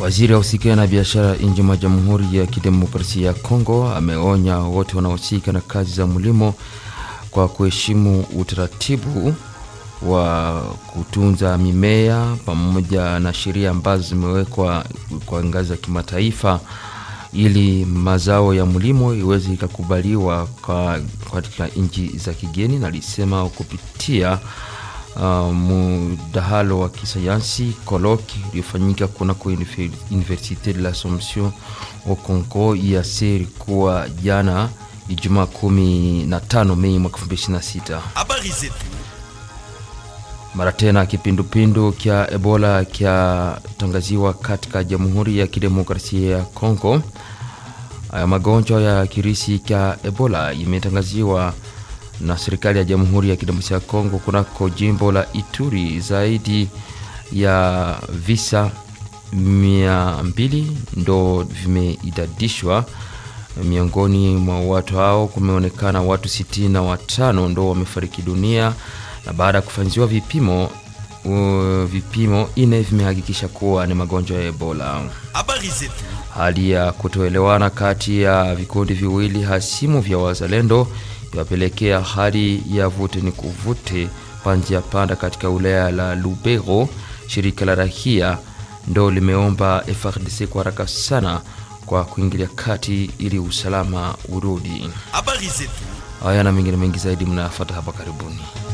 Waziri wa usikia na biashara nje mwa Jamhuri ya Kidemokrasia ya Kongo ameonya wote wanaohusika na kazi za mlimo kwa kuheshimu utaratibu wa kutunza mimea pamoja na sheria ambazo zimewekwa kwa ngazi ya kimataifa ili mazao ya mlimo iweze ikakubaliwa katika nchi za kigeni, na alisema kupitia uh, mdahalo wa kisayansi koloki uliofanyika kunako Universite de l'Assomption au Congo IAC ilikuwa jana Ijumaa 15 Mei mwaka 2026. Habari zetu. Mara tena kipindupindu kya Ebola kyatangaziwa katika Jamhuri ya Kidemokrasia ya Kongo. Haya magonjwa ya kirisi kya Ebola imetangaziwa na serikali ya Jamhuri ya Kidemokrasia ya Kongo kunako jimbo la Ituri. Zaidi ya visa mia mbili ndo vimeidadishwa. Miongoni mwa watu hao kumeonekana watu sitini na watano ndo wamefariki dunia na baada ya kufanyiwa vipimo uh, vipimo ine vimehakikisha kuwa ni magonjwa ya Ebola. Habari zetu. Hali ya kutoelewana kati ya vikundi viwili hasimu vya wazalendo iwapelekea hali ya vute ni kuvute panjia panda katika wilaya la Lubero. Shirika la rahia ndo limeomba FARDC kwa haraka sana kwa kuingilia kati ili usalama urudi. Habari zetu. Haya na mengine mengi zaidi mnayafuata hapa karibuni.